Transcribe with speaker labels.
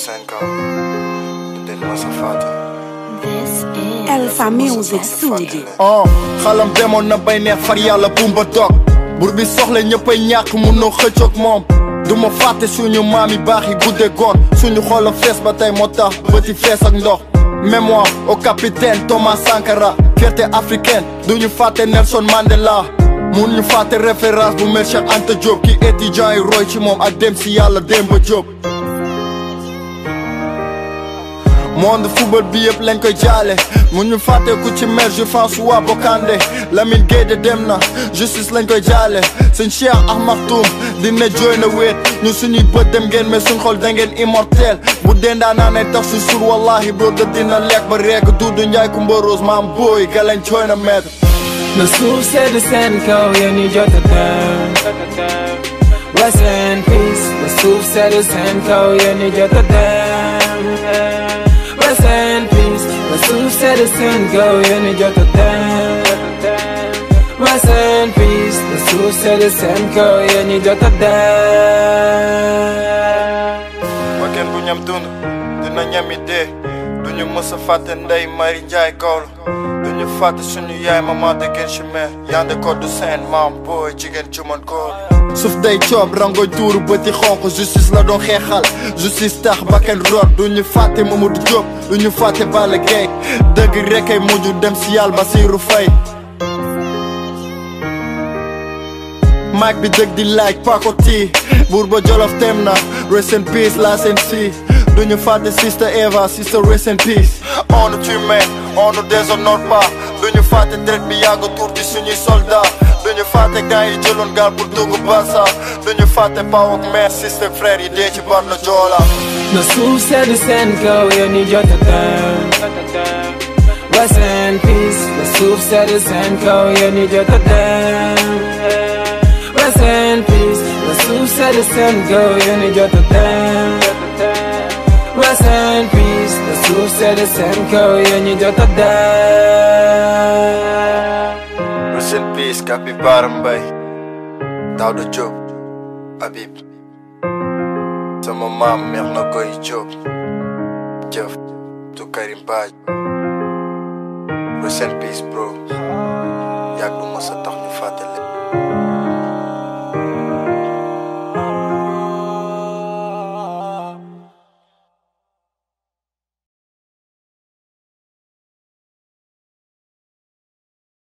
Speaker 1: seen kaw duñ mës a fàtte
Speaker 2: Alpha Music Studio.
Speaker 3: oh xalam demoon na bay neex far yàlla bumba dog bur bi soxla ñëppay ñàkk munoo xëccoog moom du ma fàtte suñu maam yi baax yi gudde goon suñu xoola fees ba tey moo tax bëti fees ak ndox mémoire au capitaine Thomas Sankara fierté africaine duñu fàtte Nelson Mandela mun ñu fàtte référence bu mel Cheikh Anta Diop ki étudiant yi roy ci moom ak dem si yàlla Demba Diop monde football bi yëpp lañ koy jaale mu ñu fàtte ku ci mel je François Bocandé Lamine Gueye dem na justice lañ koy jaale sëñ Cheikh Ahmad Toum dina jooy na wéet ñu suñuy bët dem ngeen mais suñ xol da ngeen immortel bu dendaa naa ne tax su sur wallahi bro da dina lekk ba reeg Dudu Njaay Kumba Rose maam booy galañ jooy na maître
Speaker 4: na suuf sedd seen kaw yéen ñi jot a dem rest in peace na suuf sedd seen kaw yéen ñi jot a dem rest in peace na suuf sedd seen kaw yéen ñi jot a dem rest in peace na suuf sedd seen kaw yéen ñi jot a dem
Speaker 3: bakkan bu ñam dund dina ñami dee duñu mës a fàtte ndey Mari Njaay Gawlo duñu fàtte suñu yaay mama de gen chimère yande ko du seen maam booy jigéen ci man góor suuf day coob rangoy tuuru bëti xonq justice la doon xeexal justice tax bakkan root duñu fàtte Mamadou Diop duñu fàtte Balla Gaye dëgg rek ay mujj dem si yàlla Basiru Fay mic bi dëgg di laaj pakoti buur ba jolof tem na rest in peace la seen si duñu fàtte sister Eva sister rest in peace on nous tue on nous déshonore pas duñu fàtte deret bi yàgg tuur ci suñuy soldat duñu fàtte gars yi jëloon gaal pour dugg Barça duñu fàtte paw ak mère sister frère yi dee ci bar na joola
Speaker 4: na suuf sedd seen kaw yéen ñi jot a dem rest in peace na suuf sedd seen kaw yéen ñi jot a dem rest in peace na suuf sedd seen kaw yéen ñi jot a dem rest in peace na suuf sedd seen kaw yéen ñi jot a dem
Speaker 3: rest in peace Kapi Bara Mbay Daouda Diop Habib sama maam meex na koy Diop jëf tu Karim Baaj rest in peace bro yàgg du mës a tax ñu fàtte